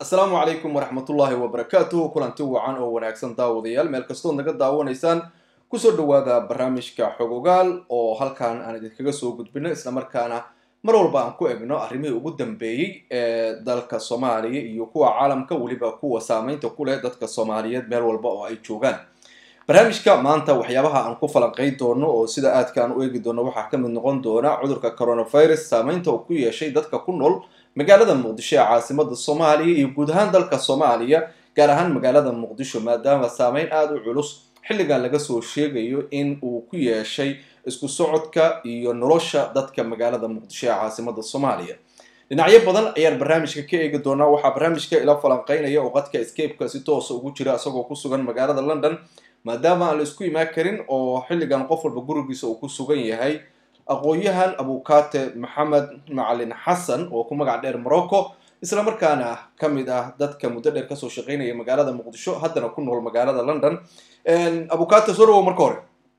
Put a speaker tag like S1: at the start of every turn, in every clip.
S1: asalaamu calaykum waraxmatullaahi wabarakaatuhu kulanti wacan oo wanaagsan daawadayaal meel kastood naga daawanaysaan kusoo dhawaada barnaamijka xogogaal oo halkan aan idinkaga soo gudbino islamarkaana mar walba aan ku egno arrimihii ugu dambeeyey ee dalka soomaaliya iyo kuwa caalamka weliba kuwa saameynta ku leh dadka soomaaliyeed meel walba oo ay joogaan barnaamijka maanta waxyaabaha aan ku falanqayn doono oo sida aadka aan u eegi doono waxaa ka mid noqon doona cudurka coronavirus saameynta uu ku yeeshay dadka ku nool magaalada muqdisho ee caasimada soomaaliya iyo guud ahaan dalka soomaaliya gaar ahaan magaalada muqdisho maadaama saameyn aada u culus xilligan laga soo sheegayo in uu ku yeeshay isku socodka iyo nolosha dadka magaalada muqdisho ee caasimada soomaaliya dhinacyo badan ayaan barnaamijka ka eegi doonaa waxaa barnaamijka ila falanqeynaya oo qadka escapeka si toosa ugu jira isagoo ku sugan magaalada london maadaama aan la isku imaan karin oo xilligan qof walba gurigiisa uu ku sugan yahay aqoon-yahan abukate maxamed macalin xasan oo ku magac dheer morocco isla markaana ka mid ah dadka muddo dheer kasoo shaqeynaya magaalada muqdisho haddana ku nool magaalada london abukate soo dhawow marka hore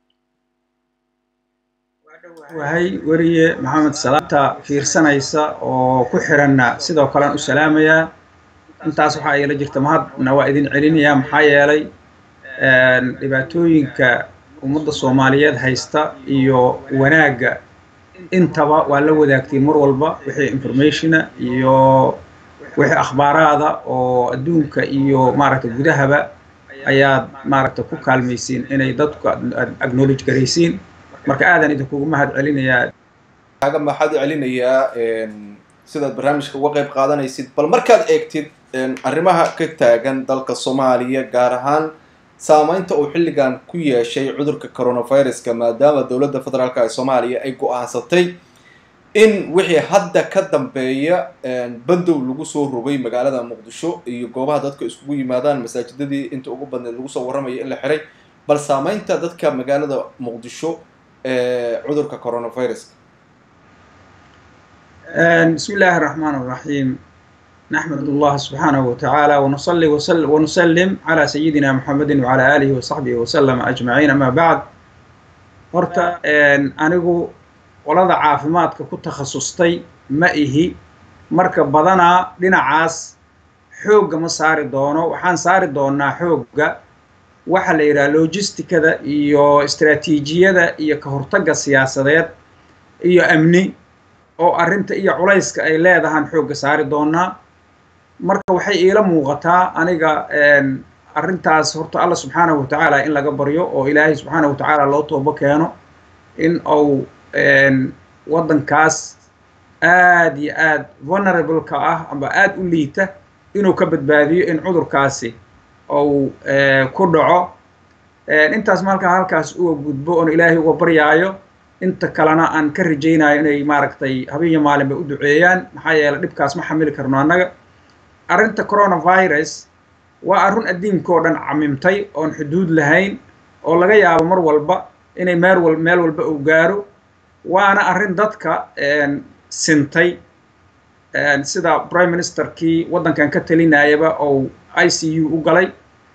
S2: wahay weriye maxamed salaamta fiirsanaysa oo ku xiranna sidoo kalean u salaamayaa intaas waxaa ila jirta mahadna waa idin celinayaa maxaa yeelay dhibaatooyinka ummadda soomaaliyeed haysta iyo wanaagga intaba waa la wadaagtay mar walba wixii informationa iyo wixii akhbaaraada oo adduunka iyo maaragta gudahaba ayaad maaragta ku kaalmaysiin inay dadku acknowledge garaysiin marka aadan idinkugu mahad celinayaa
S1: kaaga maxaad u celinayaa sidaad barnaamijka uga qayb qaadanaysid bal markaad eegtid arrimaha ka taagan dalka soomaaliya gaar ahaan saameynta uu xilligan ku yeeshay cudurka coronaviruska maadaama dowladda federaalk ee soomaaliya ay go-aansatay in wixii hadda ka dambeeya bandow lagu soo rogay magaalada muqdisho iyo goobaha dadka iskugu yimaadaan masaajidadii inta ugu badneed lagu soo warramaya in la xiray bal saameynta dadka magaalada muqdisho ee cudurka coronaviruska
S2: bismi illaahi araxmaan araxiim نحمد الله سبحانه وتعالى ونصلي ونسلم على سيدنا محمد وعلى آله وصحبه وسلم أجمعين أما بعد horta anigu qolada caafimaadka ku takhasustay ma ihi marka badanaa dhinacaas xoogga ma saari doono waxaan saari doonaa xoogga waxa la yidhaha logisticada iyo istraatiijiyada iyo ka hortagga siyaasadeed iyo amni oo arrinta iyo culayska ay leedahaan xoogga saari doonaa marka waxay iila muuqataa aniga arrintaas horta alla subxaanahu watacaala in laga baryo oo ilaahay subxaanahu watacaala loo toobo keeno in uu waddankaas aad iyo aad vulnerableka ah amba aad u liita inuu ka badbaadiyo in cudurkaasi uu ku dhaco intaas markaa halkaas uga gudbo oon ilaahay uga baryaayo inta kalena aan ka rajaynayo inay maaragtay habeen iyo maalinba u duceeyaan maxaa yeeley dhibkaas ma xamili karno annaga arrinta coronavirus waa arrun addiinka oo dhan camimtay oon xuduud lahayn oo laga yaabo mar walba inay meel wal meel walba uu gaaro waana arrin dadka sintay sida prime ministerkii waddankan ka talinayaba ou i c u u galay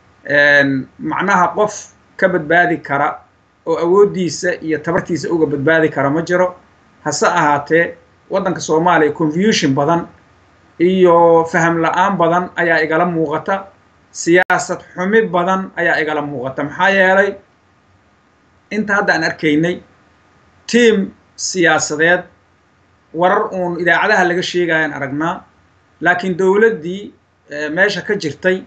S2: macnaha qof ka badbaadi kara oo awooddiisa iyo tabartiisa uga badbaadi kara ma jiro hase ahaatee waddanka soomaaliya confusion badan iyo faham la-aan badan ayaa igala muuqata siyaasad xumi badan ayaa igala muuqata maxaa yeelay inta hadda aan arkaynay tiam siyaasadeed warar uun idaacadaha laga sheegayaan aragnaa laakiin dowladdii meesha ka jirtay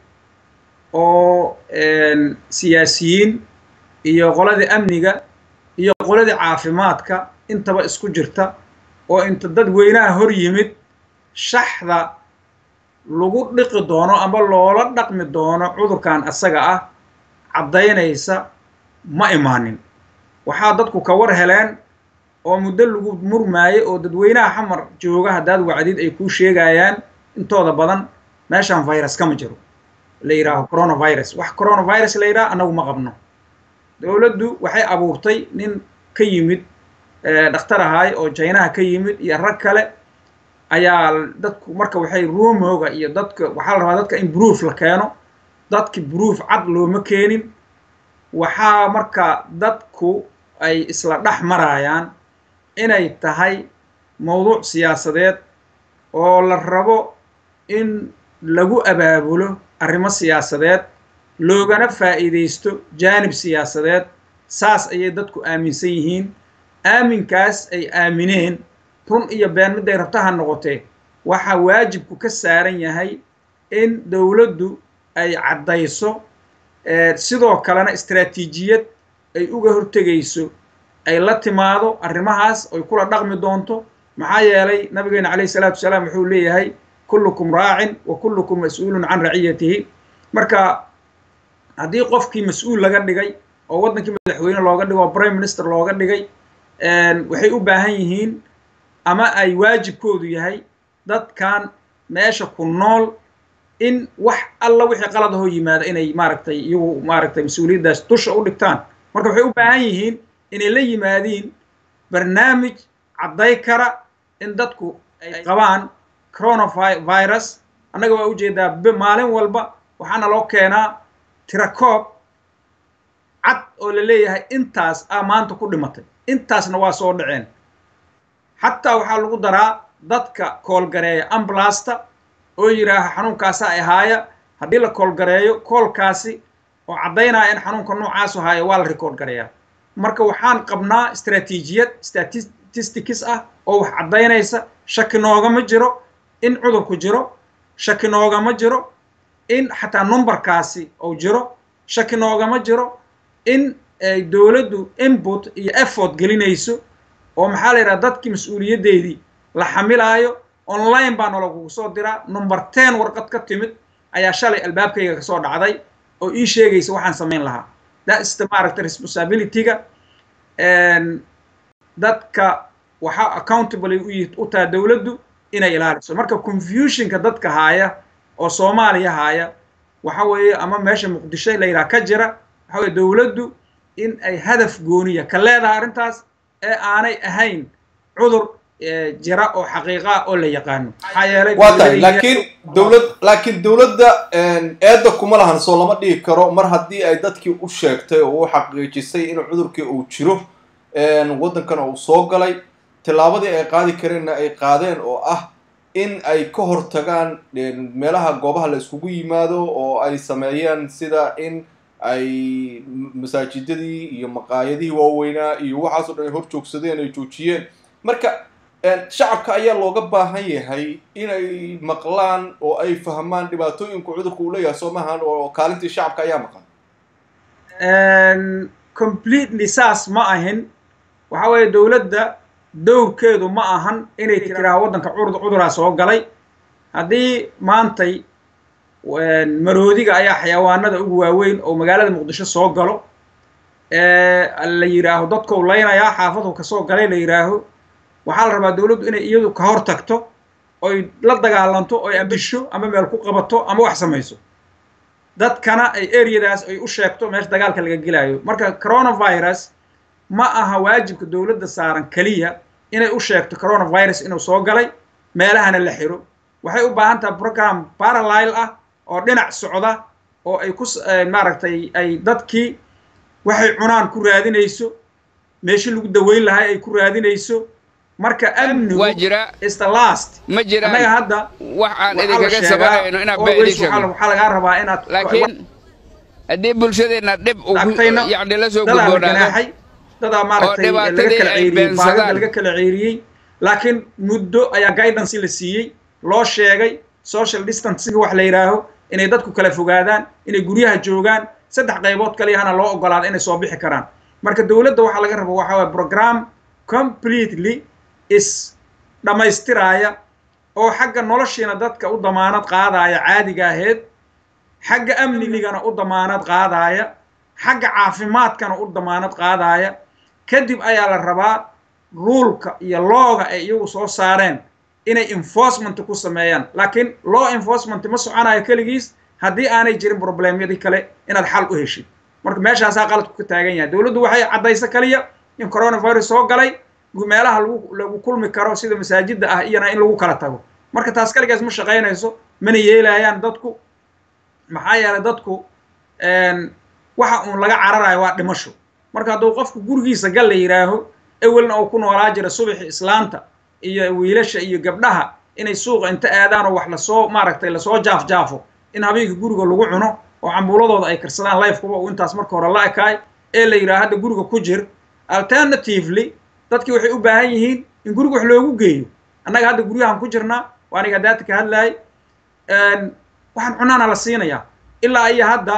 S2: oo siyaasiyiin iyo qoladii amniga iyo qoladii caafimaadka intaba isku jirta oo inta dad weynaha hor yimid shaxda lagu dhiqi doono ama loola dhaqmi doono cudurkan asaga ah caddaynaysa ma imaanin waxaa dadku ka war heleen oo muddo lagu murmaayay oo dadweynaha xamar jooga haddaad wacdid ay kuu sheegayaan intooda badan meeshaan virus kama jiro la yidhaaho coronavirus wax coronavirus la yidhaha annagu ma qabno dowladdu waxay abuurtay nin ka yimid dhakhtar ahaay oo jaynaha ka yimid iyo rag kale ayaa dadku marka waxay ruumooga iyo dadka waxaa la rabaa dadka in proof la keeno dadki proof cad looma keenin waxaa marka dadku ay isla dhex marayaan inay tahay mawduuc siyaasadeed oo la rabo in lagu abaabulo arrimo siyaasadeed loogana faa'iidaysto jaanib siyaasadeed saas ayay dadku aaminsan yihiin aaminkaas ay aamineen run iyo been midday rabtaha noqotee waxaa waajibku ka saaran yahay in dowladdu ay caddayso sidoo kalena istraatiijiyad ay uga hortegayso ay la timaado arrimahaas ay kula dhaqmi doonto maxaa yeelay nabigeena calayhi salaatu wasalaam wuxuu leeyahay kullukum raacin wa kullukum mas-uulun can raciyatihi marka haddii qofkii mas-uul laga dhigay oo waddankii madaxweyne looga dhigo oo prime minister looga dhigay waxay u baahan yihiin ama ay waajibkoodu yahay dadkan meesha ku nool in wax alla wixii qalad ahoo yimaada inay maaragtay iyagu maaragtay mas-uuliyaddaas dusha u dhigtaan marka waxay u baahan yihiin inay la yimaadiin barnaamij cadday kara in dadku ay qabaan coronavirus annaga waa ujeedaa maalin walba waxaana loo keenaa tirakoob cad oo la leeyahay intaas a maanta ku dhimatay intaasna waa soo dhaceen xataa waxaa lagu daraa dadka koolgareeya ambulasta oo yidhaaha xanuunkaasaa ahaaya haddii la koolgareeyo koolkaasi oo caddaynaya in xanuunka noocaasu haayo waa la rikoord gareeyaa marka waxaan qabnaa istraatiijiyad statistics ah oo wax caddaynaysa shaki noogama jiro in cudurku jiro shaki noogama jiro in xataa numberkaasi uu jiro shaki noogama jiro in ay dowladdu input iyo effort gelinayso oo maxaa la yidhaha dadkii mas-uuliyaddeedii la xamilaayo online baa nalagugu soo diraa number ten warqad ka timid ayaa shalay albaabkayga kasoo dhacday oo ii sheegaysa waxaan samayn lahaa that's maaragta responsibilityga dadka waxaa accountable u taha dowladdu inay ilaaliso marka confusionka dadka haaya oo soomaaliya haaya waxa weeye ama meesha muqdisho la yidhaha ka jira waxa weye dowladdu in ay hadaf gooniya ka leedahay arrintaas ee aanay ahayn cudur jira oo xaqiiqa oo la yaqaano maxaa yeelay
S1: waa tahay laakiin dowlad laakiin dowladda eedda kuma lahan soo lama dhigi karo mar haddii ay dadkii u sheegtay oo u xaqiijisay in cudurkii uu jiro waddankana uu soo galay tillaabadii ay qaadi kareenna ay qaadeen oo ah in ay ka hortagaan meelaha goobaha la iskugu yimaado oo ay sameeyeen sida in ay masaajidadii iyo maqaayadihii waaweynaa iyo waxaasoo dhan ay hor joogsadeen ay joojiyeen marka shacabka ayaa looga baahan yahay inay maqlaan oo ay fahmaan dhibaatooyinku cudurka uu leeyahay soo maahan oo kaalintii shacabka ayaa maqan
S2: completely saas ma ahin waxa weeye dowladda dowrkeedu ma ahan inay tiraa waddanka cuduraa soo galay haddii maantay maroodiga ayaa xayawaanada ugu waaweyn oo magaalada muqdisho soo galo la yidhaaho dadkou laynayaa xaafadu kasoo galay la yidhaaho waxaa la rabaa dowladdu inay iyadu ka hor tagto oy la dagaalanto oy ambisho ama meel ku qabato ama wax samayso dadkana ay areadaas ay u sheegto meesha dagaalka laga gelaayo marka coronavirus ma aha waajibka dowladda saaran keliya inay u sheegto coronavirus inuu soo galay meelahana la xiro waxay u baahan tahay program parallile ah oo dhinac socda oo ay ku maaragtay ay dadkii waxay cunaan ku raadinayso meeshii lagu daweyn lahaa ay ku raadinayso marka amnigu
S3: waa jira
S2: is the last
S3: ma jiraan
S2: annaga hadda
S3: wax aan
S2: waxaa la
S3: idinkaga
S2: sheegaa
S3: sabarayno inaan baa
S2: always
S3: idin sheegno
S2: waxaa waxaa lagaa rabaa inaad
S3: laakiin haddii bulshadeenna dhib ugu
S2: lacagtayna
S3: yacni la soo
S2: dadaa la
S3: gudboonaado
S2: ganaaxay dadaa maaragtay
S3: oo
S2: laga
S3: dhibaatadii
S2: kala
S3: ay
S2: ceyriyey
S3: beensadaan.
S2: baagada laga kala ceyriyey laakiin muddo ayaa guidance la siiyey loo sheegay social distancing wax la yidhaaho inay dadku kala fogaadaan inay guryaha joogaan saddex qaybood kaliyahana loo ogolaado inay soo bixi karaan marka dowladda waxaa laga raba waxaa waye program completely is dhammaystiraaya oo xagga noloshiina dadka u damaanad qaadaya caadiga aheed xagga amnigana u damaanad qaadaya xagga caafimaadkana u damaanad qaadaya kadib ayaa la rabaa ruulka iyo looga ay iyagu soo saareen inay enforcement ku sameeyaan laakiin law enforcement ma soconayo keligiis haddii aanay jirin problemyadii kale inaad xal u heshid marka meeshaasaa qaladku ka taagan yahay dowladdu waxay caddaysa kaliya in coronavirus soo galay meelaha lagu lagu kulmi karo sida masaajidda ah iyana in lagu kala tago marka taas kaligaas ma shaqaynayso mana yeelayaan dadku maxaa yeelay dadku waxa uun laga cararayo waa dhimasho marka hadduu qofku gurigiisa gal la yidhaaho ewelna uu ku noolaa jira subaxi islaanta iyo wiilasha iyo gabdhaha inay suuqa inta aadaan oo wax lasoo maaragtay lasoo jaafjaafo in habeenkii guriga lagu cuno oo cambuuladooda ay karsadaan lifekuba uu intaas marka hore la ekaay ee la yidhaha hadda guriga ku jir alternatively dadkii waxay u baahan yihiin in guriga wax loogu geeyo annaga hadda guryahan ku jirnaa waa aniga daata ka hadlaayay waxaan cunaana la siinayaa ilaa iyo hadda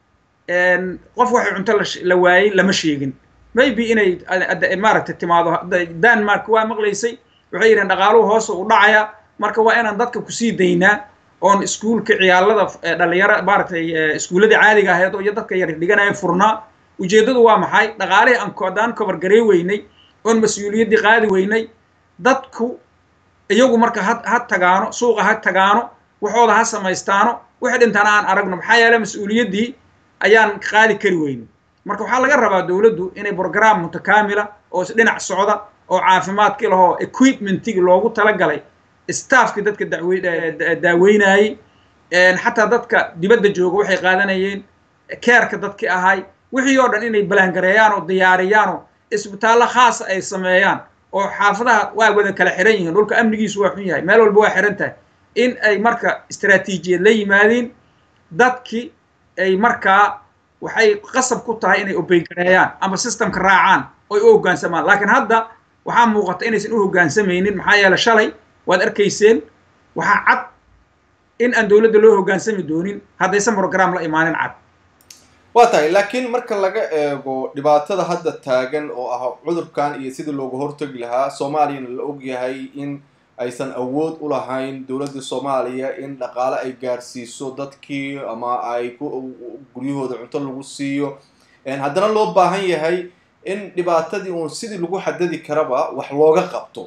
S2: qof waxay cunto la waayey lama sheegin maybe inay maaragtay timaado denmark waa maqlaysay waxay yidhahen dhaqaaluhu hoosa u dhacaya marka waa inaan dadka kusii daynaa oon iskuulka ciyaalada dhalinyaro maaragtay iskuulladii caadiga ahayd oo iyo dadka yar dhiganaya furnaa ujeeddadu waa maxay dhaqaalihii aan haddaan kobar garey weynay oon mas-uuliyaddii qaadi weynay dadku iyagu marka ha ha tagaano suuqa ha tagaano waxooda ha samaystaano wixii dhintana aan aragno maxaa yeele mas-uuliyaddii ayaan qaadi kari weynin marka waxaa laga rabaa dowladdu inay brogram mutakaamila oo isdhinac socda oo caafimaadkii lahoo equipmentigii loogu talagalay staffkii dadka daaweynayey xataa dadka dibadda jooga waxay qaadanayeen keerka dadkii ahay wixii oo dhan inay balaangareeyaan oo diyaariyaan oo isbitaallo khaasa ay sameeyaan oo xaafadaha waa wada kala xiran yihiin dhulka amnigiisu waa xun yahay meel walba waa xiran tahay in ay marka istaraatiijiyad la yimaadiin dadkii ay markaa waxay qasab ku tahay inay obeygareeyaan ama systemka raacaan oy u hoggaansamaan laakiin hadda waxaa muuqata inaysan u hoggaansamaynin maxaa yeele shalay waad arkayseen waxaa cad in aan dowladda loo hoggaansami doonin haddaysan program la imaanin cad
S1: waa tahay laakiin marka laga eego dhibaatada hadda taagan oo ah cudurkan iyo sidii looga hortagi lahaa soomaaliyana la ogyahay in aysan awood u lahayn dowladda soomaaliya in dhaqaale ay gaarsiiso dadkii ama ay guryahooda cunto lagu siiyo haddana loo baahan yahay in dhibaatadii uun sidii lagu xadadi karaba wax looga qabto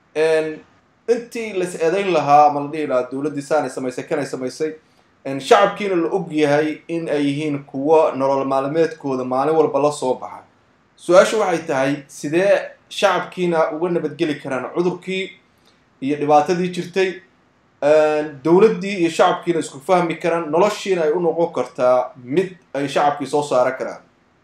S1: intii lais eedayn lahaa ama la dhihi lahaa dowladdii saanay samaysay kanay samaysay shacabkiina la og yahay in ay yihiin kuwo nolol maalmeedkooda maalin walba la soo baxa su-aashu waxay tahay sidee shacabkiina uga nabadgeli karaan cudurkii iyo dhibaatadii jirtay dowladdii iyo shacabkiina isku fahmi karaan noloshiina ay u noqon kartaa mid ay shacabkii soo saaran karaan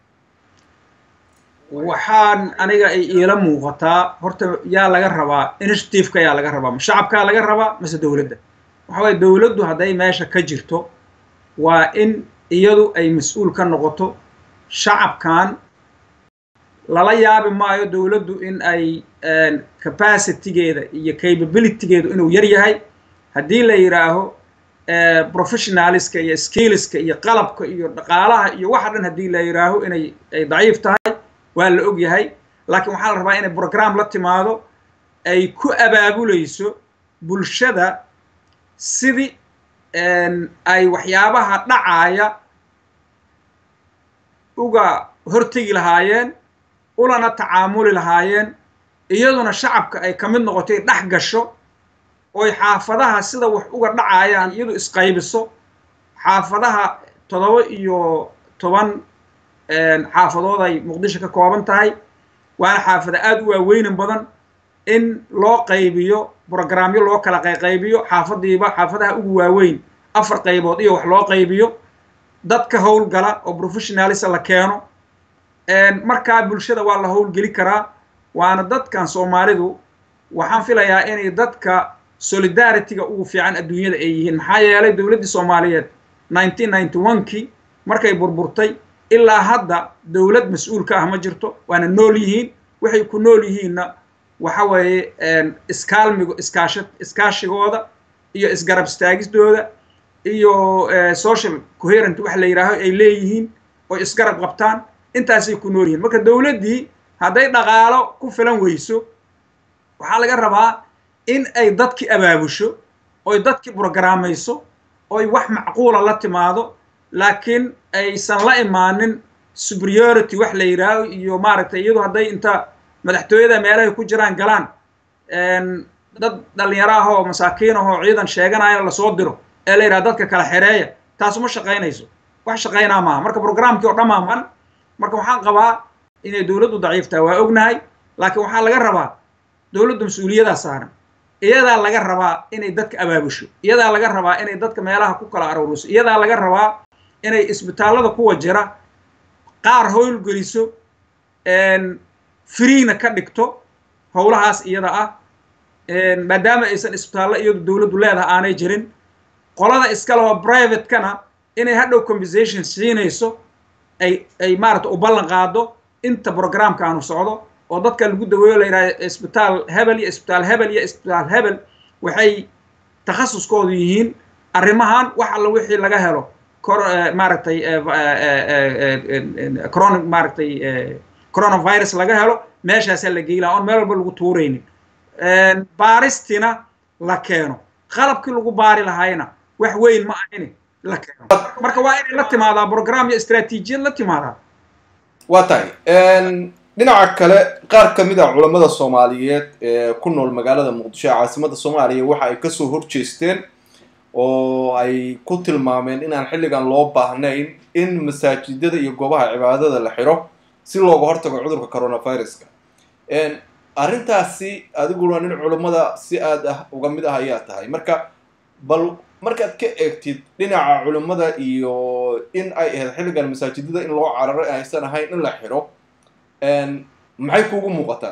S2: waxaan aniga ay iila muuqataa horta yaa laga rabaa initiativeka yaa laga rabaa ma shacabkaa laga rabaa mase dowladda waxa waye dowladdu hadday meesha ka jirto waa in iyadu ay mas-uul ka noqoto shacabkan lala yaabi maayo dowladdu in ay capacitygeeda iyo capabilitygeedu inuu yar yahay haddii la yidhaaho professionaliska iyo skillska iyo qalabka iyo dhaqaalaha iyo waxa dhan haddii la yidhaaho inay ay daciif tahay waa la og yahay laakiin waxaa la rabaa inay program la timaado ay ku abaabulayso bulshada sidii ay waxyaabaha dhacaaya uga hortegi lahaayeen ulana tacaamuli lahaayeen iyaduna shacabka ay ka mid noqotay dhex gasho oy xaafadaha sida wax uga dhacayaan iyadu isqaybiso xaafadaha toddoba iyo toban xaafadood ay muqdisho ka kooban tahay waana xaafada aada u waaweynan badan in loo qaybiyo brograamyo loo kala qayqaybiyo xaafadiiba xaafadaha ugu waaweyn afar qaybood iyo wax loo qaybiyo dadka howlgala oo professionalisa la keeno markaa bulshada waa la howlgeli karaa waana dadkan soomaalidu waxaan filayaa inay dadka solidarityga ugu fiican adduunyada ay yihiin maxaa yeelay dowladdii soomaaliyeed nineteen ninety one kii markay burburtay ilaa hadda dowlad mas-uul ka ah ma jirto waana nool yihiin waxay ku nool yihiinna waxa weeye iskaalmigo iskaasha iskaashigooda iyo isgarab istaagistooda iyo social coherent wax la yidhaaho ay leeyihiin oo isgarab qabtaan intaasay ku nool yihiin marka dowladdii hadday dhaqaalo ku filan weyso waxaa laga rabaa in ay dadki abaabusho oy dadki brogrammayso oy wax macquula la timaado laakiin aysan la imaanin superiority wax la yidhaaho iyo maaragtay iyadu hadday inta madaxtooyada meelahay ku jiraan galaan dad dhalinyaro ah oo masaakiin ahoo ciidan sheeganaya lasoo diro ee la yidhaha dadka kala xereeya taas ma shaqaynayso wax shaqaynaa maaha marka programkii oo dhamaaman marka waxaan qabaa inay dowladdu daciif tahay waa ognahay laakiin waxaa laga rabaa dowladdu mas-uuliyadaa saaran iyadaa laga rabaa inay dadka abaabusho iyadaa laga rabaa inay dadka meelaha ku kala arooriso iyadaa laga rabaa inay isbitaallada kuwa jira qaar howlgeliso freena ka dhigto howlahaas iyada ah maadaama aysan isbitaallo iyadu dowladdu leedaha aanay jirin qolada iska leho privatekana inay hadhow compensation siinayso ay ay maarata u ballan qaado inta programka aanu socdo oo dadka lagu daweeyo la yidhaha isbitaal hebel iyo isbitaal hebel iyo isbitaal hebel waxay takhasuskoodu yihiin arrimahan wax alla wixii laga helo maaragtay corona maaragtay coronavirus laga helo meeshaasaa la geylaa oon meel walba lagu tuuraynin baaristina la keeno qalabkii lagu baari lahayna wax weyn ma ahini la keeno marka waa inay la timaadaa program iyo istraatiijiyad la timaadaa
S1: waa tahay dhinaca kale qaar ka mid a culammada soomaaliyeed ee ku nool magaalada muqdisho ee caasimadda soomaaliya waxa ay kasoo horjeesteen oo ay ku tilmaameen inaan xilligan loo baahnayn in masaajidada iyo goobaha cibaadada la xiro si looga hortago cudurka coronaviruska arrintaasi adiguna nin culammada si aad ah uga mid ah ayaa tahay marka bal markaad ka eegtid dhinaca culimmada iyo in ay ahayd xilligan masaajidada in loo cararo aysan ahayn in la xiro maxay kuugu muuqataa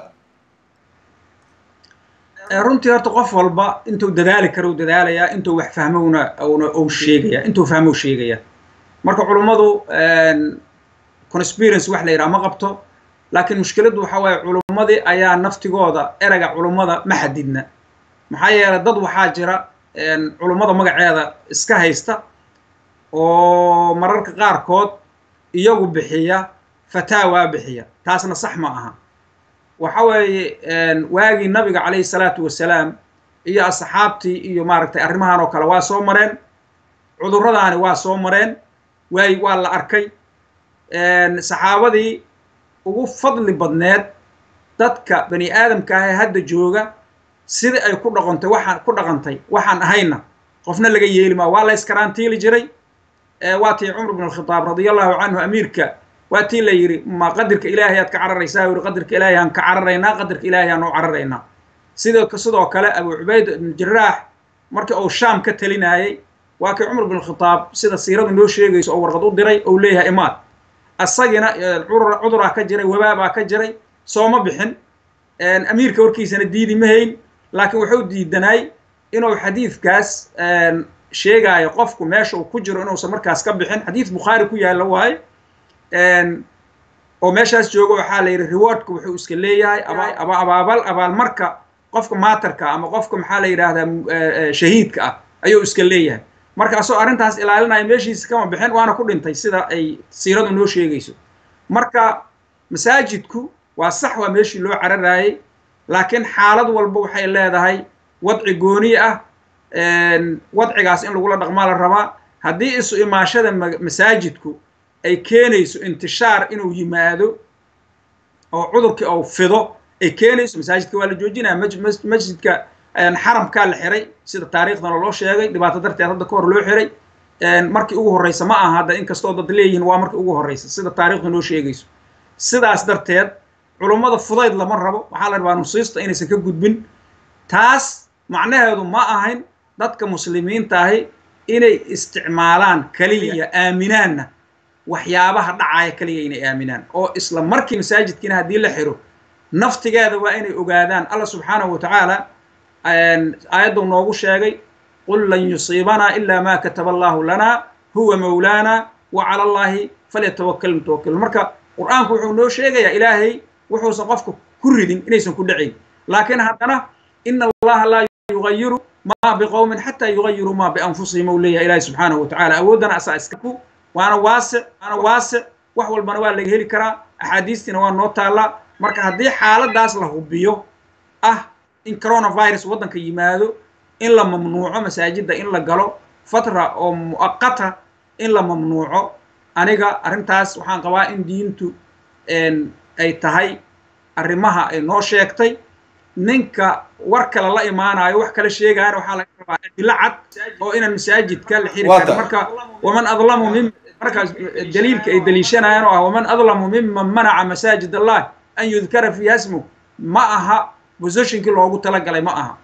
S2: runtii horta qof walba intuu dadaali karo u dadaalayaa intuu wax fahmowna una ou sheegaya intuu fahmow sheegaya marka culummadu conspiracy wax la yidhaha ma qabto laakiin mushkiladdu waxa waaye culummadii ayaa naftigooda erega culummada ma xadidna maxaa yeelay dad waxaa jira culummada magaceeda iska haysta oo mararka qaarkood iyagu bixiya fataawa bixiya taasna sax ma aha waxa weeye waagii nabiga calayhi salaatu wasalaam iyo asxaabtii iyo maaragtay arrimahan oo kale waa soo mareen cudurradaani waa soo mareen waay waa la arkay saxaabadii ugu fadli badneed dadka bani aadamka ah ee hadda jooga sidai ay ku dhaqantay waxaan ku dhaqantay waxaan ahayna qofna laga yeeli maa waa la iskaraantiili jiray waa tii cumar bn alkhitaab radia allahu canhu amiirka waa tii la yidhi ma qadirka ilaahay aad ka cararaysaa yidhi qadirka ilaahay aan ka cararaynaa qadirka ilaahay aan u cararaynaa sidoo sidoo kale abu cubayd ibn jaraax markii uu shaam ka talinayay waa kii cumar bn alkhitaab sida siiradu noo sheegayso oo warqad u diray ou leeyahay imaad asagina cuduraa ka jiray wabaabaa ka jiray sooma bixin amiirka warkiisana diidi ma hayn laakiin wuxuu diidanaay inuu xadiidkaas sheegaayo qofku meesha uu ku jiro inuusan markaas ka bixin xadiid bukhaari ku yaalla waaye oo meeshaas joogo waxaa la yidhi rewardka wuxuu iska leeyahay aba abaabal abaalmarka qofka maatarka ama qofka maxaa la yidhaahdaa shahiidka ah ayuu iska leeyahay marka asoo arrintaas ilaalinaya meeshiisa kama bixin waana ku dhintay sida ay siiradu noo sheegayso marka masaajidku waa sax waa meeshii loo cararaayey laakiin xaalad walba waxay leedahay wadci gooni ah wadcigaas in lagula dhaqmaa la rabaa haddii isu imaashada masaajidku ay keenayso intishaar inuu yimaado oo cudurkii ou fido ay keenayso masaajidka waa la joojinaya masjidka xaramkaa la xiray sida taariikhdana loo sheegay dhibaato darteed hadda ka hor loo xiray markii ugu horreysa ma aha hadda inkastoo dad leeyihiin waa markii ugu horreysa sida taariikhda noo sheegayso sidaas darteed culummada fudayd lama rabo waxaa la rabaa nusiista inaysan ka gudbin taas macnaheedu ma ahayn dadka muslimiinta ahi inay isticmaalaan keliya aaminaanna waxyaabaha dhacaya keliya inay aaminaan oo isla markii masaajidkiina haddii la xiro naftigeeda waa inay ogaadaan alla subxaanahu wa tacaala aayaddu noogu sheegay qul lan yusiibanaa ila ma kataba allahu lana huwa mawlaana wa cala allahi falyatawakal mutawakilun marka qur'aanku wuxuu noo sheegayaa ilaahay wuxuusan qofka ku ridin inaysan ku dhacayn laakiin haddana ina allaha laa yugayiru ma biqowmin xataa yugayiru ma bianfusihim ou leeyahay ilaahi subxaanahu wa tacala awooddana asaa iskaku waana waasic waana waasic wax walbana waa laga heli karaa axaadiistiina waa noo taallaa marka haddii xaaladaas la hubiyo ah in coronavirus waddanka yimaado in la mamnuuco masaajidda in la galo fatra oo mu'aqata in la mamnuuco aniga arrintaas waxaan qabaa in diintu ay tahay arrimaha ay noo sheegtay ninka war kale la imaanayo wax kale sheegaana waxaa laga rabaa adilo cad oo inaan masaajidka la xiri karin marka waman adlamu min markaas daliilka ay daliishanayaan oo ah waman adlamu miman manaca masaajid allah an yudkara fiiha smu ma aha positionkii loogu talagalay ma aha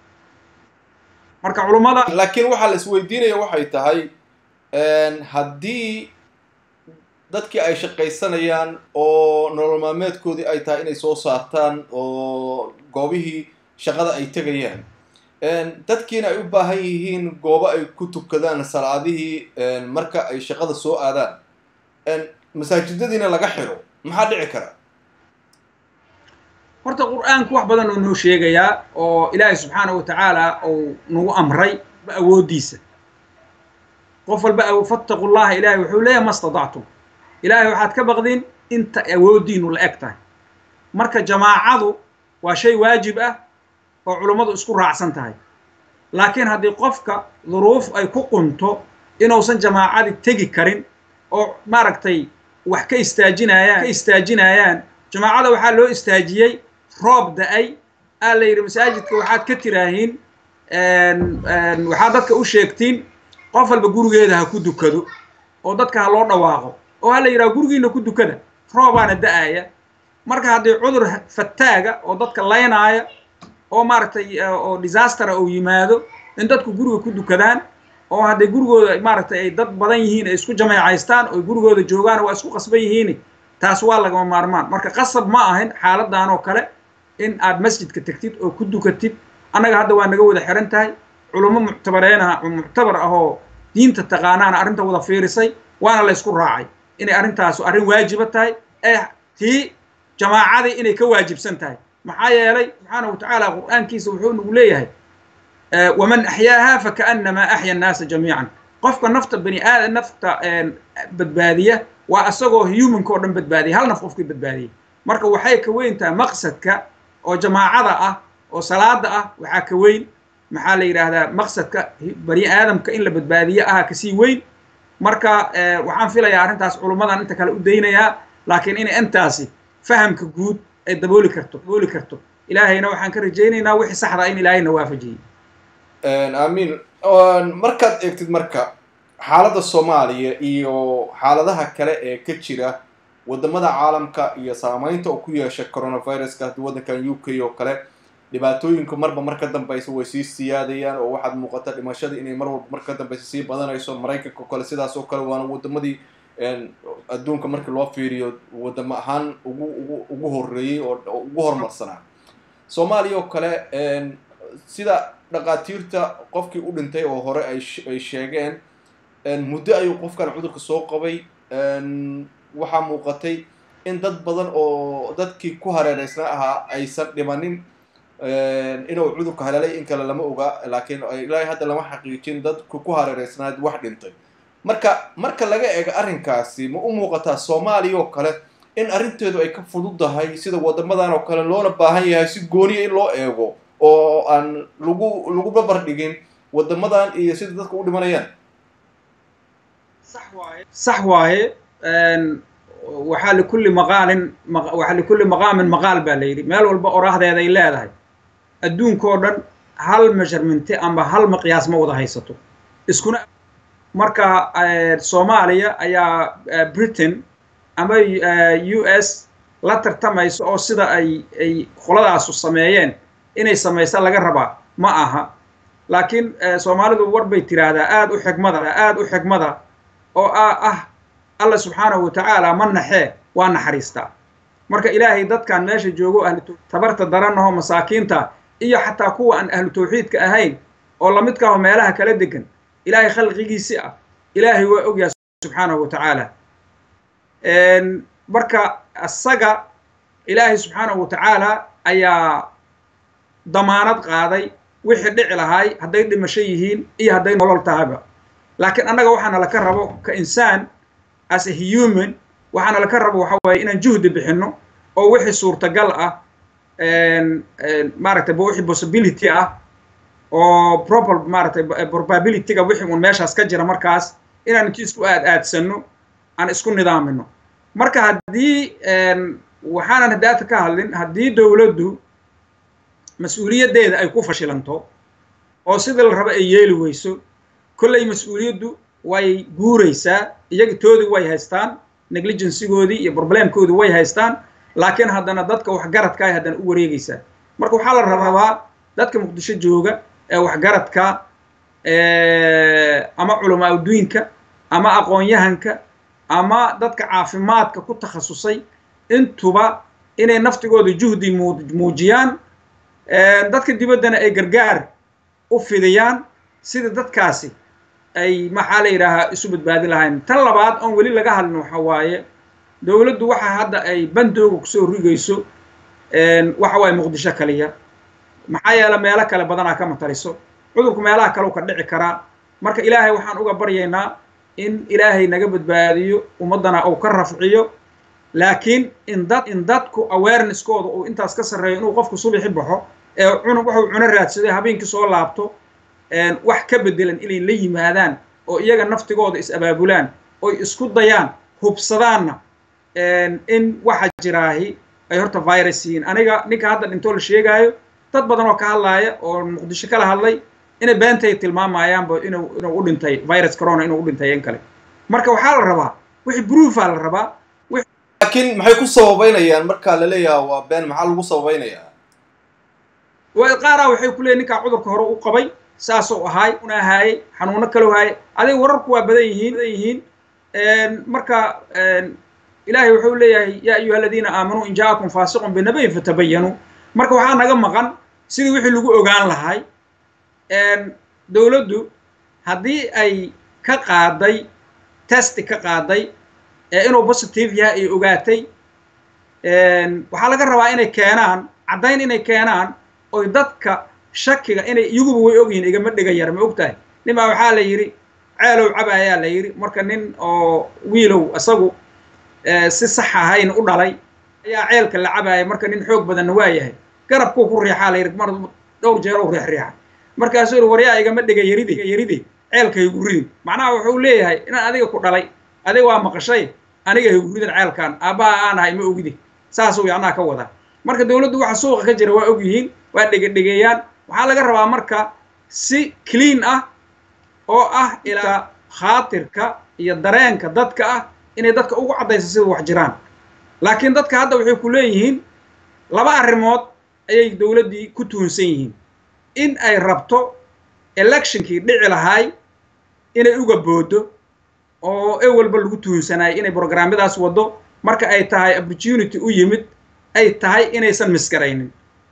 S2: marka culummada
S1: laakiin waxaa la isweydiinaya waxay tahay haddii dadkii ay shaqaysanayaan oo nolol maalmeedkoodii ay tahay inay soo saartaan oo goobihii shaqada ay tegayaan dadkiina ay u baahan yihiin goobo ay ku tukadaan salaadihii marka ay shaqada soo aadaan masaajidadiina laga xiro maxaa dhici kara
S2: horta qur-aanku wax badan oo noo sheegayaa oo ilaahay subxaanahu wa tacaala uu nagu amray awooddiisa qof walba fattaqu llaha ilaahay wuxuu leeyahay ma stadactum ilaahay waxaad ka baqdin inta awooddiinu la eg tahay marka jamaacadu waa shay waajib ah oo culummadu isku raacsan tahay laakiin haddii qofka duruuf ay ku qunto inuusan jamaacadii tegi karin oo maaragtay wax ka istaajinayaan ka istaajinayaan jamaacada waxaa loo istaajiyey roob da-ay aa la yidhi masaajidka waxaad ka tiraahiin waxaad dadka u sheegtiin qof walba gurigeeda ha ku dukado oo dadka ha loo dhawaaqo oo ha la yidhaha gurigiina ku dukada roobaana da-aya marka haddii cudur fataaga oo dadka laynaaya oo maaragtay oo disastera uu yimaado in dadku guriga ku dukadaan oo hadday gurigooda maaragtay ay dad badan yihiin ay isku jameecaystaan oo gurigooda joogaan waa isku qasban yihiin taas waa lagama maarmaan marka qasab ma ahin xaaladan oo kale in aad masjidka tegtid oo ku dukatid annaga hadda waa naga wada xiran tahay culummo muctabareenah muctabar ah oo diinta taqaanaana arrinta wada fiirisay waana la ysku raacay inay arrintaasu arrin waajiba tahay ee tii jamaacadii inay ka waajibsan tahay maxaa yeelay subxaana wa tacaala qur'aankiisa wuxuu nagu leeyahay waman axyaaha fakaannamaa axya annaasa jamiican qofka nafta bani aadam nafta badbaadiya waa isagoo humanka oo dhan badbaadiya hal naf qofkii badbaadiyay marka waxay ka weyn tahay maqsadka oo jamaacada ah oo salaada ah waxaa ka weyn maxaa la yidhaahdaa maqsadka bani aadamka in la badbaadiyo aha kasii weyn marka waxaan filayaa arrintaas culummadan inta kale u daynayaa laakiin inay intaasi fahamka guud ay dabooli karto dabooli karto ilaahayna waxaan ka rajaynaynaa wixii saxda in ilaahayna waafajiyey
S1: aamiin markaad eegtid marka xaaladda soomaaliya iyo xaaladaha kale ee ka jira wadamada caalamka iyo saamaynta oo ku yeesha coronaviruska haddii waddankan u k oo kale dhibaatooyinku marba mar ka dambaysa way sii siyaadayaan oo waxaad muuqata dhimashadii inay mar walba mar ka dambaysa sii badanayso maraykanka oo kale sidaas oo kale waana wadamadii adduunka markii loo fiiriyo wadamo ahaan ugu ugu ugu horeeyey oo ugu horumarsanaa soomaaliya oo kale sida dhaqaatiirta qofkii u dhintay oo hore ay sheegeen muddo ayuu qofkan cudurka soo qabay waxaa muuqatay in dad badan oo dadkii ku hareereysna ahaa aysan dhimanin inuu cudurka haleelay in kale lama oga laakiin ilaahay hadda lama xaqiijin dadku ku hareereysnaad wax dhintay marka marka laga eego arrinkaasi ma u muuqataa soomaaliya oo kale in arrinteedu ay ka fududdahay sida wadamadan oo kale loona baahan yahay si gooniya in loo eego oo aan lagu lagu babar dhigin wadamadan iyo sida dadka u dhimanayaan
S2: sax waaye waxaa likulli maqaalin waxaa likulli maqaamin maqaal baa la yidhi meel walba oraahdeeday leedahay adduunkao dhan hal measurementi amba hal maqyaas ma wada haysato iskuna marka soomaaliya ayaa britain ama u s la tartamayso oo sida ay ay qoladaasu sameeyeen inay samaysa laga rabaa ma aha laakiin soomaalidu war bay tiraahdaa aada u xigmada aada u xigmada oo ah alla subxaanahu wa tacaala ma naxee waa naxariistaa marka ilaahay dadkan meesha joogo ahlu tabarta daranahoo masaakiinta iyo xataa kuwa aan ahlu tawxiidka ahayn oo lamidkaaho meelaha kala degan ilaahay khalqigiisi ah ilaahay waa ogyahay subxaanahu wa tacaala marka isaga ilaahay subxaanahu wa tacaala ayaa damaanad qaaday wixii dhici lahaay hadday dhimasho yihiin iyo hadday nolol tahayba laakiin annaga waxaana laka rabo ka insaan as a human waxaana laka rabo waxa waaye inaan juhdi bixinno oo wixii suurtagal ah maaragtay wixii possibility ah oo proper maaragtay probabilityga wixii uun meeshaas ka jira markaas inaan inti isku aad aadsanno aan isku nidaamino marka haddii waxaanan hadaata ka hadlin haddii dowladdu mas-uuliyaddeeda ay ku fashilanto oo sidii la rabo ay yeeli weyso kolley mas-uuliyaddu way guuraysaa iyaga toodii way haystaan negligencygoodii iyo problemkoodii way haystaan laakiin haddana dadka waxgaradka ay haddana u wareegaysaa marka waxaa la rabaa dadka muqdisho jooga ee waxgaradka ama culamaa adduunka ama aqoon-yahanka ama dadka caafimaadka ku takhasusay intuba inay naftigooda juhdi muujiyaan dadka dibaddana ay gargaar u fidiyaan sida dadkaasi ay maxaa la yidhaahaa isu badbaadi lahayn tan labaad oon weli laga hadlin waxa waaye dowladdu waxa hadda ay bandooga kusoo rigayso waxa waaye muqdisho kaliya maxaa yeele meelo kale badanaa ka mataliso cudurku meelaha kale u ka dhici karaa marka ilaahay waxaan uga baryaynaa in ilaahay naga badbaadiyo ummaddana uu ka rafciyo laakiin in dad in dadku awareneskooda uu intaas ka sarreeyo inuu qofku subixi baxo ee cunug wuxuu cuno raadsaday habeenkii soo laabto wax ka bedelan inay la yimaadaan oo iyaga naftigooda is abaabulaan oy isku dayaan hubsadaanna in waxa jiraahi ay horta virus yihiin aniga ninka hadda dhintoo la sheegaayo dad badan oo ka hadlaaya oo muqdisho kala hadlay inay beentay tilmaamayaanba inuu inuu u dhintay virus corona inuu u dhintay in kale marka waxaa la rabaa wixii proofa la rabaa
S1: laakiin maxay ku sababeynayaan markaa la leeyaha waa been maxaa lagu sababeynayaa
S2: qaaraa waxay ku leeyiin ninkaa cudurka hore u qabay saasuu ahaay una ahaayey xanuuno kaloo haayay adiga wararku waa badan yihiin badan yihiin marka ilaahay wuxuu leeyahay yaa ayuha aladiina aamanuu in jaakum faasiqun binabayin fatabayanuu marka waxaa naga maqan sidii wixii lagu ogaan lahay dowladdu haddii ay ka qaaday testi ka qaaday ee inuu positive yahay ay ogaatay waxaa laga rabaa inay keenaan caddayn inay keenaan oy dadka shakiga inay iyaguba way ogyihiin igama dhiga yar ma og tahay nin baa waxaa la yidhi ceelow caba ayaa la yidhi marka nin oo wiilow isagu si sax ahayn u dhalay ayaa ceelka la cabaaya marka nin xoog badanna waa yahay garabkuu ku riixaa la yidhi mar dhowr jeer u riix riixa markaasuu yidhi waryaa igama dhiga yaride yaride ceelka haygu ridin macnaha wuxuu leeyahay inaan adiga ku dhalay adiga waa maqashay aniga haygu ridin ceelkan aabbaha aan ahay ma ogide saasuu yacnaha ka wadaa marka dowladdu waxa suuqa ka jira waa og yihiin waa dhegedhegeeyaan waxaa laga rabaa marka si clean ah oo ah ilaa khaatirka iyo dareenka dadka ah inay dadka ugu caddayso sida wax jiraan laakiin dadka hadda waxay ku leeyihiin laba arrimood ayay dowladdii ku tuhunsan yihiin in ay rabto electionkii dhici lahaay inay uga boodo oo ewalba lagu tuhunsanaayo inay brograamyadaas waddo marka ay tahay opportunity u yimid ay tahay inaysan misgaraynin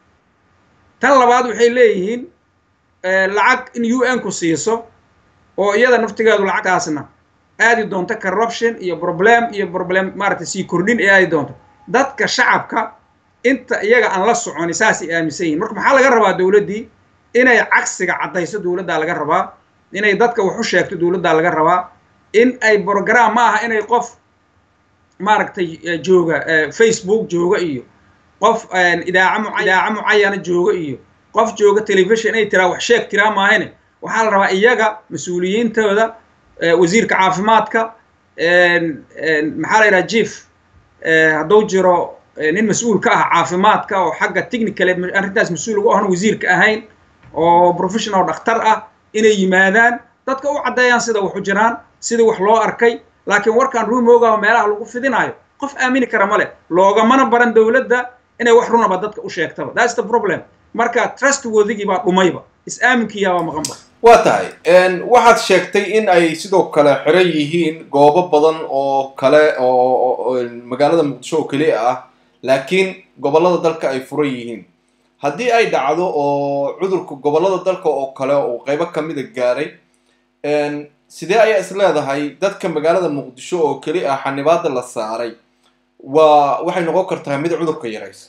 S2: tan labaad waxay leeyihiin lacag in u n ku siiso oo iyada naftigeedu lacagtaasna aadi doonto corruption iyo problem iyo problem maaragtay sii kordhin ee aadi doonto dadka shacabka inta iyaga aan la soconi saasay aaminsan yihin marka maxaa laga rabaa dowladdii inay cagsiga caddayso dowladdaa laga rabaa inay dadka wax u sheegto dowladdaa laga rabaa in ay brogram ma aha inay qof maaragtay jooga facebook jooga iyo qof idaaca idaaca mucayana jooga iyo qof jooga telefishon inay tiraa wax sheeg tiraa maahane waxaa la rabaa iyaga mas-uuliyiintooda wasiirka caafimaadka maxaa la yidhaha jief hadduu jiro nin mas-uul ka ah caafimaadka oo xagga technical arrintaas mas-uul ugu ahna wasiirka ahayn oo professional dhakhtar ah inay yimaadaan dadka u caddeeyaan sida wax u jiraan sidii wax loo arkay laakiin warkaan ruumoogaho meelaha lagu fidinaayo qof aamini kara ma leh loogamana baran dowladda inay wax runaba dadka u sheegtaba that's the problem marka trustworthigii baa dhumayba is-aaminkiyaabaa maqanba
S1: waa tahay waxaad sheegtay in ay sidoo kale xiran yihiin goobo badan oo kale oo magaalada muqdisho oo keliya ah laakiin gobollada dalka ay furan yihiin haddii ay dhacdo oo cudurka gobollada dalka oo kale uu qaybo kamida gaaray sidee ayaa is leedahay dadka magaalada muqdisho oo keli ah xanibaada la saaray waa waxay noqon kartaa mid cudurka yaraysa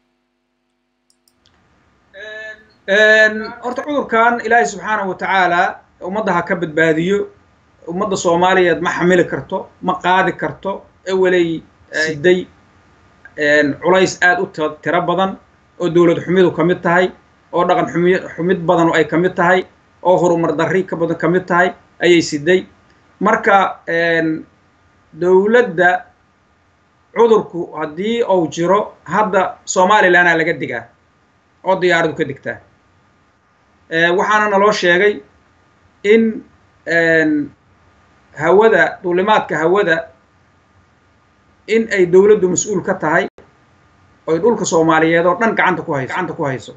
S2: horta cudurkan ilaahay subxaanahu watacaala ummadda ha ka badbaadiyo ummadda soomaaliyeed ma xamili karto ma qaadi karto eweley siday culays aad u tiro badan oo dowlad xumidu ka mid tahay oo dhaqan xumi xumid badan ay ka mid tahay oo horumar darri ka badan ka mid tahay ayay siday marka dowladda cudurku haddii uu jiro hadda somalilanaa laga digaa oo diyaaradu ka digtaa waxaana naloo sheegay in hawada duulimaadka hawada in ay dowladdu mas-uul ka tahay oy dhulka soomaaliyeed oo dhan gacanta ku hayso gacanta ku hayso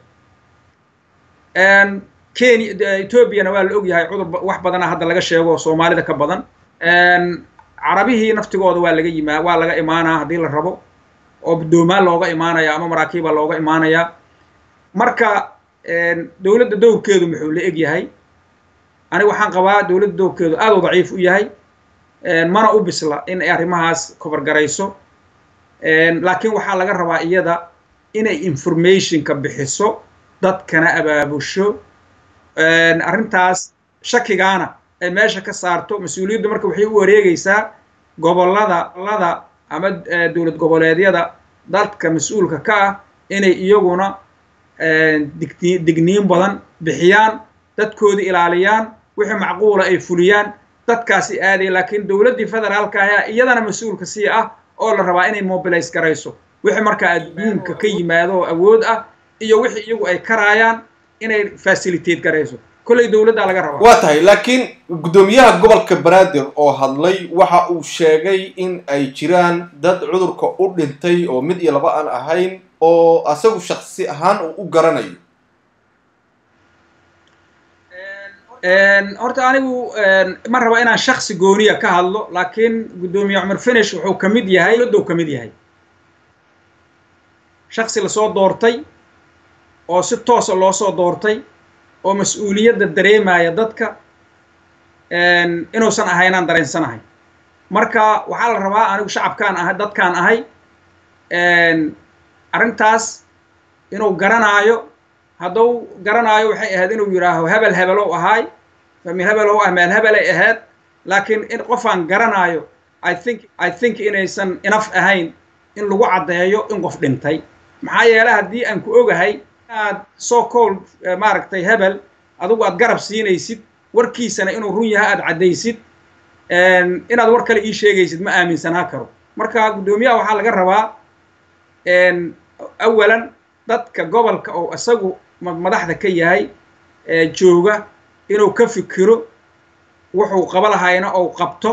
S2: kenya etoobiyana waa la ogyahay cudur wax badana hadda laga sheego oo soomaalida ka badan carabihii naftigooda waa laga yimaa waa laga imaanaa haddii la rabo oo doomaan looga imaanaya ama maraakiiba looga imaanayaa marka dowladda dowrkeedu muxuu la eg yahay aniga waxaan qabaa dowladda dowrkeedu aad u daciif u yahay mana u bisla in ay arrimahaas kobargarayso laakiin waxaa laga rabaa iyada inay informationka bixiso dadkana abaabusho arrintaas shakigaana ay meesha ka saarto mas-uuliyaddu marka waxay u wareegaysaa gobollada lada ama dowlad goboleedyada dadka mas-uulka ka ah inay iyaguna digni digniin badan bixiyaan dadkoodii ilaaliyaan wixii macquula ay fuliyaan dadkaasi aaday laakiin dowladdii federaalka ahaa iyadana mas-uulka sii ah oo la rabaa inay mobilize garayso wixii markaa adduunka ka yimaado oo awood ah iyo wixii iyagu ay karaayaan inay facilitate garayso kolley dowladdaa laga rabaa
S1: waa tahay laakiin guddoomiyaha gobolka banaadir oo hadlay waxa uu sheegay in ay jiraan dad cudurka u dhintay oo mid iyo laba aan ahayn oo asagu shaksi ahaan uu u garanayo
S2: horta anigu ma raba inaan shaksi gooniya ka hadlo laakiin guddoomiye cumar finish wuxuu ka mid yahay dowladdu ka mid yahay shaksi lasoo doortay oo si toosa loo soo doortay oo mas-uuliyadda dareemaya dadka inuusan ahaynaan dareensanahay marka waxaa la rabaa anigu shacabkaan ahay dadkaan ahay arrintaas inuu garanaayo hadduu garanaayo waxay ahayd inuu yidhaaho hebel hebelow ahaay famil hebelow ah meel hebelay ahayd laakiin in qofaan garanaayo i think i think inaysan inaf ahayn in lagu caddeeyo in qof dhintay maxaa yeele haddii aan ku ogahay inaad so called maaragtay hebel adigu aad garab siinaysid warkiisana inuu run yahay aad caddaysid inaad war kale ii sheegaysid ma aaminsanaa karo marka guddoomiyaha waxaa laga rabaa awalan dadka gobolka oo isagu madaxda ka yahay jooga inuu ka fikiro wuxuu qaba lahayna ou qabto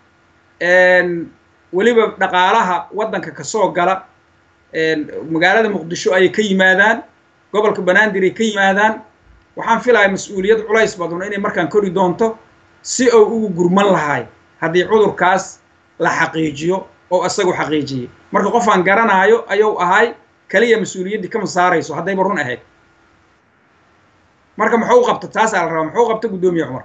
S2: weliba dhaqaalaha waddanka kasoo gala magaalada muqdisho ayay ka yimaadaan gobolka banaadir ay ka yimaadaan waxaan filayaa mas-uuliyad culays badan inay markaan kori doonto si uu ugu gurman lahay haddii cudurkaas la xaqiijiyo oo isagu xaqiijiyey marka qofaan garanaayo ayuu ahay kaliya mas-uuliyaddii kama saarayso haddayba run ahayd marka muxuu qabta taasaa la rabaa muxuu qabta guddoomiye cumar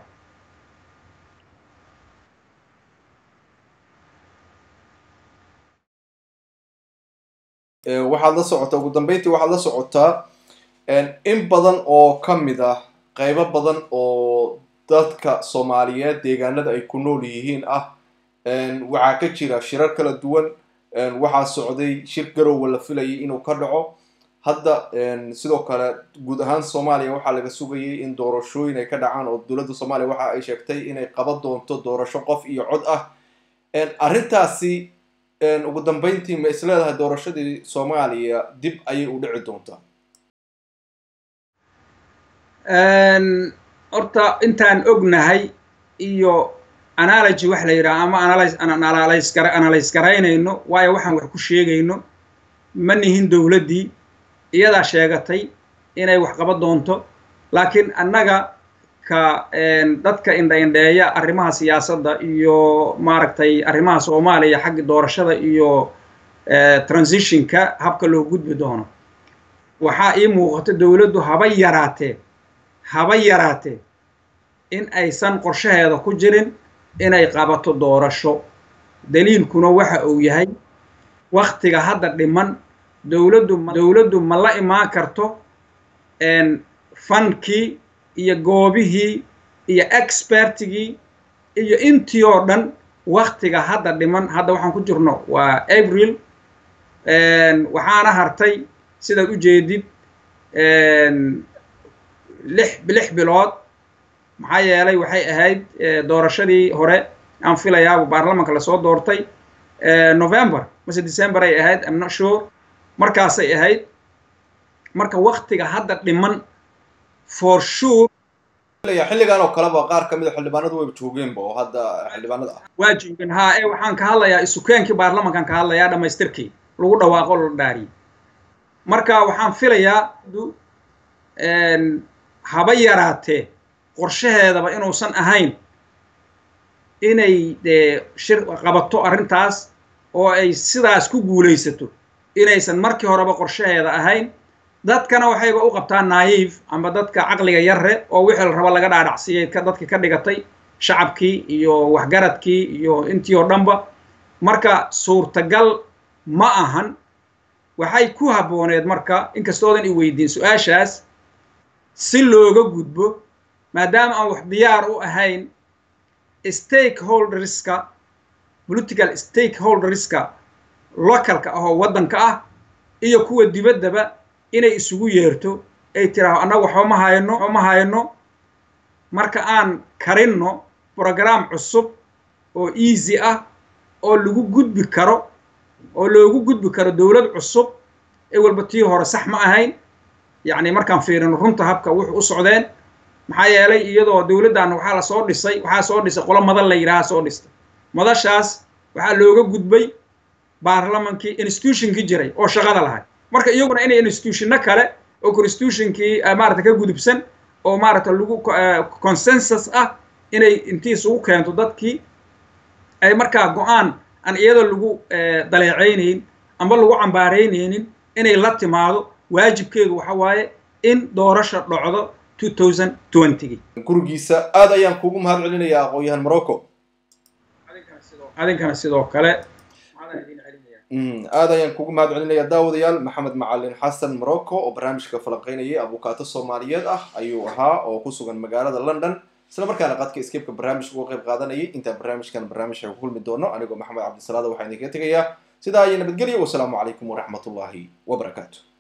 S1: waxaad la socotaa ugu dambeyntii waxaad la socotaa in badan oo ka mid ah qaybo badan oo dadka soomaaliyeed deegaanada ay ku nool yihiin ah waxaa ka jira shirar kala duwan waxaa socday shir garowa la filayay inuu ka dhaco hadda sidoo kale guud ahaan soomaaliya waxaa laga sugayay in doorashooyin ay ka dhacaan oo dowladda soomaaliya waxa ay sheegtay inay qaban doonto doorasho qof iyo cod ah arrintaasi ugu dambeyntii ma is leedahay doorashadii soomaaliya dib ayay u dhici doontaa
S2: horta intaan ognahay iyo analogy wax la yidhaha ama analyse analyse garaynayno waayo waxaan wax ku sheegayno ma nihin dowladdii iyadaa sheegatay inay wax qaban doonto laakiin annaga ka dadka indha-indheeya arrimaha siyaasadda iyo maaragtay arrimaha soomaaliya xagga doorashada iyo transitionka habka loo gudbi doono waxaa ii muuqata dowladdu haba yaraatee haba yaraatee in aysan qorshaheeda ku jirin inay qabato doorasho daliilkuna waxa uu yahay waktiga hadda dhiman dowladdu dowladdu ma la imaan karto fankii iyo goobihii iyo expertigii iyo intii oo dhan waktiga hadda dhiman hadda waxaan ku jirno waa april waxaana hartay sidaad u jeedid lix lix bilood maxaa yeelay waxay ahayd doorashadii hore aan filayaa baarlamanka lasoo doortay november mase december ay ahayd am not sure markaasay ahayd marka waktiga hadda dhiman for sure
S1: xilligan oo kaleba qaar ka mid a xildhibaanadu wayba joogeenba oo hadda xildhibaanada ah
S2: waa joogeen haa ee waxaan ka hadlayaa isukeenkii baarlamankan ka hadlayaa dhammaystirkii lagu dhawaaqo la dhaariyey marka waxaan filayaa haba yaraatee qorshaheedaba inuusan ahayn inay shir qabato arrintaas oo ay sidaas ku guulaysato inaysan markii horeba qorshaheeda ahayn dadkana waxayba u qabtaan naiif amba dadka caqliga yarre oo wixii la raba laga dhaadhacsiiyey ka dadka ka dhigatay shacabkii iyo waxgaradkii iyo intii oo dhanba marka suurtagal ma ahan waxay ku habbooneed marka inkastoodan i weydiin su-aashaas si looga gudbo maadaama aan wax diyaar u ahayn stakeholderska political stakeholderska localka ah oo waddanka ah iyo kuwa dibaddaba inay isugu yeerto ay tiraahdo annaga waxba ma hayno waxba ma hayno marka aan karinno program cusub oo easy ah oo lagu gudbi karo oo loogu gudbi karo dowlad cusub ee walba tii hore sax ma ahayn yacni markaan fiirino runta habka wuxuu u socdeen maxaa yeelay iyadoo dowladdan waxaa la soo dhisay waxaa soo dhisay qolo madal la yidhaha soo dhistay madashaas waxaa looga gudbay baarlamankii institutionkii jiray oo shaqada lahay marka iyaguna inay institutionno kale oo constitutionkii maarata ka gudubsan oo maarata lagu consensus ah inay intii isugu keento dadkii ay markaa go-aan aan iyadoo lagu daleecaynayn amba lagu cambaaraynaynin inay la timaado waajibkeedu waxa waaye in doorasha dhocdo
S1: gurigiisa aad ayaan kugu mahad celinayaa aqoon-yahan morocco
S2: adinkana sidoo kale
S1: aad ayaan kugu mahad celinayaa daawadayaal maxamed macalin xasan morocco oo barnaamijka falanqeynayay abukaato soomaaliyeed ah ayuu ahaa oo ku sugan magaalada london isla markaana qadka escapeka barnaamijka uga qayb qaadanayay intaan barnaamijkan barnaamijka ku kulmi doono anigoo maxamed cabdisalaada waxaan idinkaga tegayaa sidaa iyo nabadgelyo wasalaamu calaykum waraxmatullaahi wabarakaatu